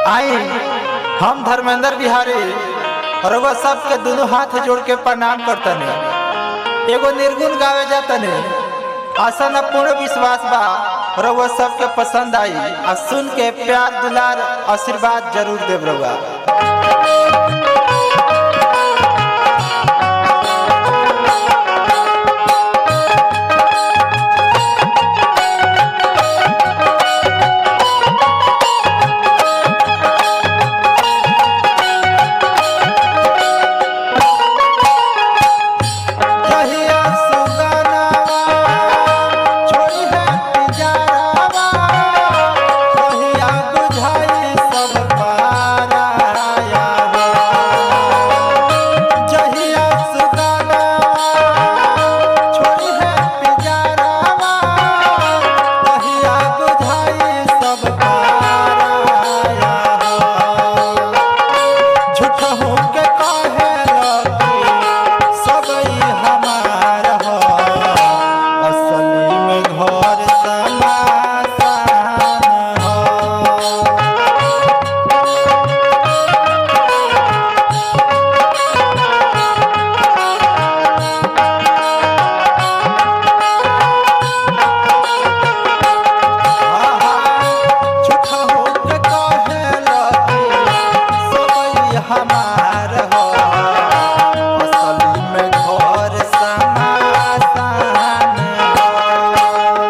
आई हम धर्मेंद्र बिहारी रउआ सबके दोनों हाथ जोड़ के प्रणाम करतने एगो निर्गुण गावे जातने आशा न पूर्ण विश्वास बा रउआ सबके पसंद आई आ सुन के प्यार दुलार आशीर्वाद जरूर देव रउआ कहिया सुगनावा छोड़ी है पिंजरावा कहिया बुझाई सब पाराया जहिया सुगनावा छोड़ी है पिंजरावा कहिया बुझाई सब पाराया झूठा होके काहे लगी सब ई हमार हो असली में घर समासान हो झूठा होके काहे लगी सब ई हमार हो असली में घर समासान हो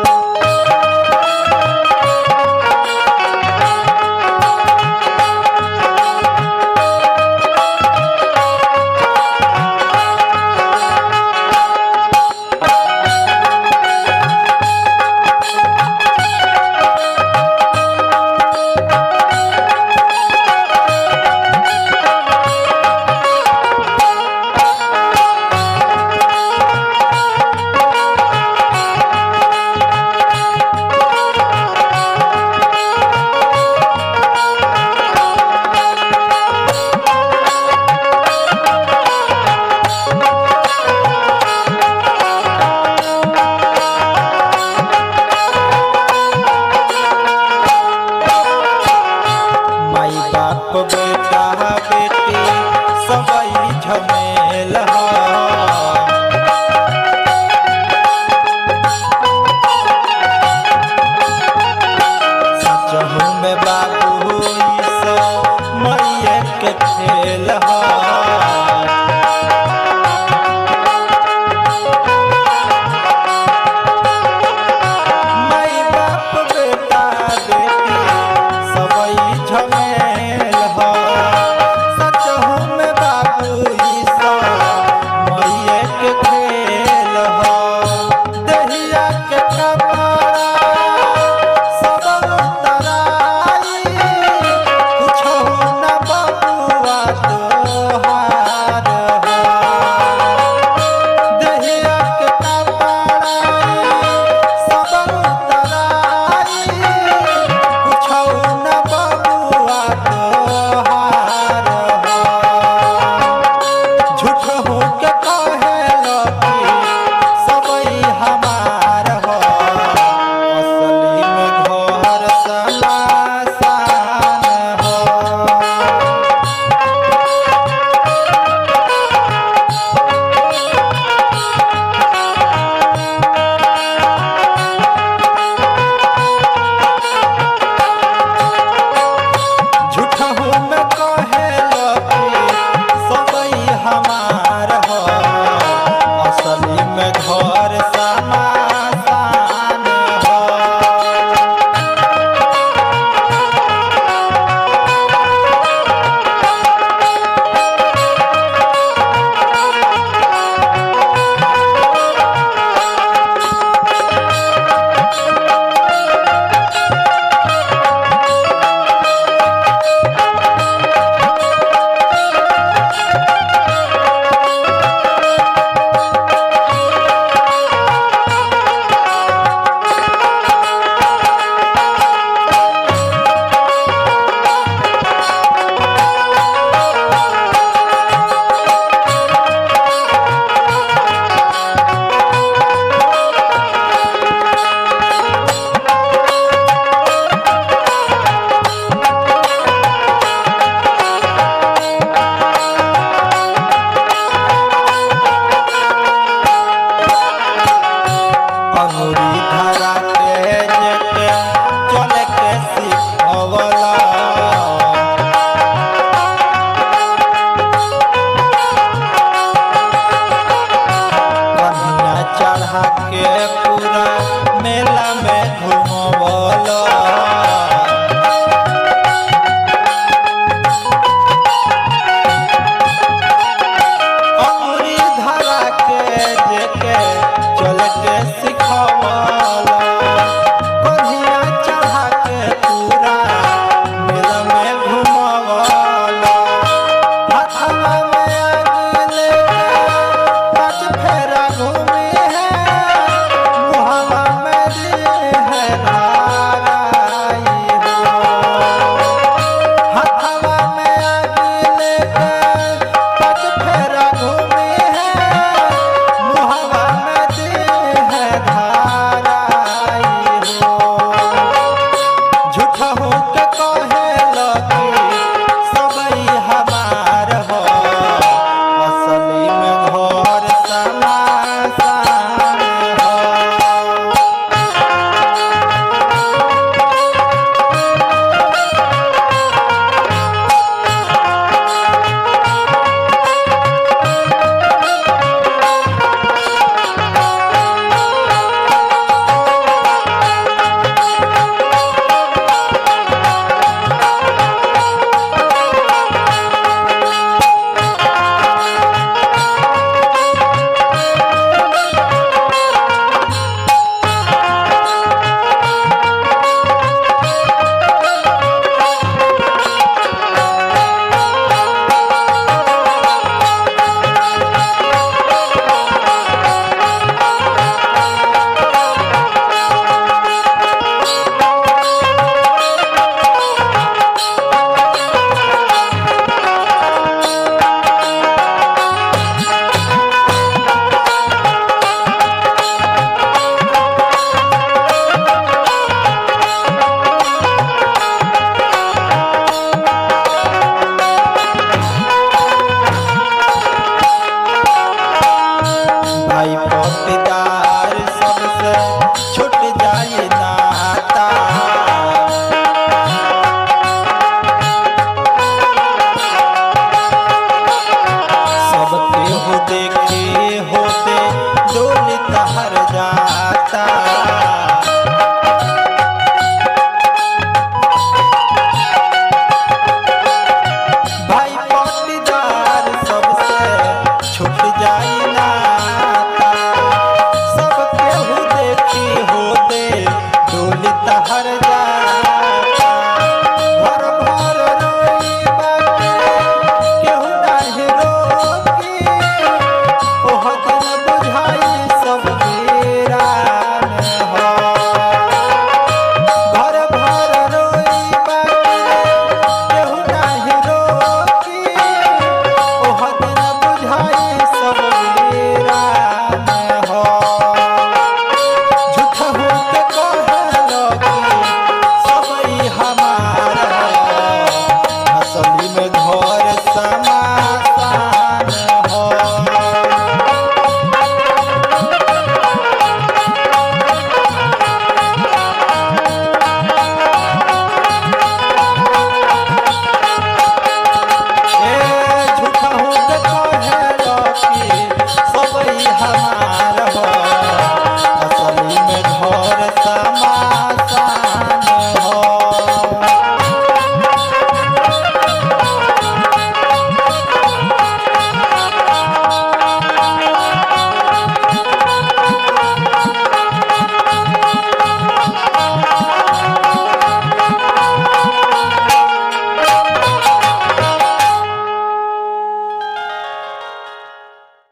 माई बाप बेटा बेटी सबई झमेल ह सचहु में बाबू ई सब मरिए के खेल ह माई बाप बेटा बेटी सबई झमेल ह तहर जा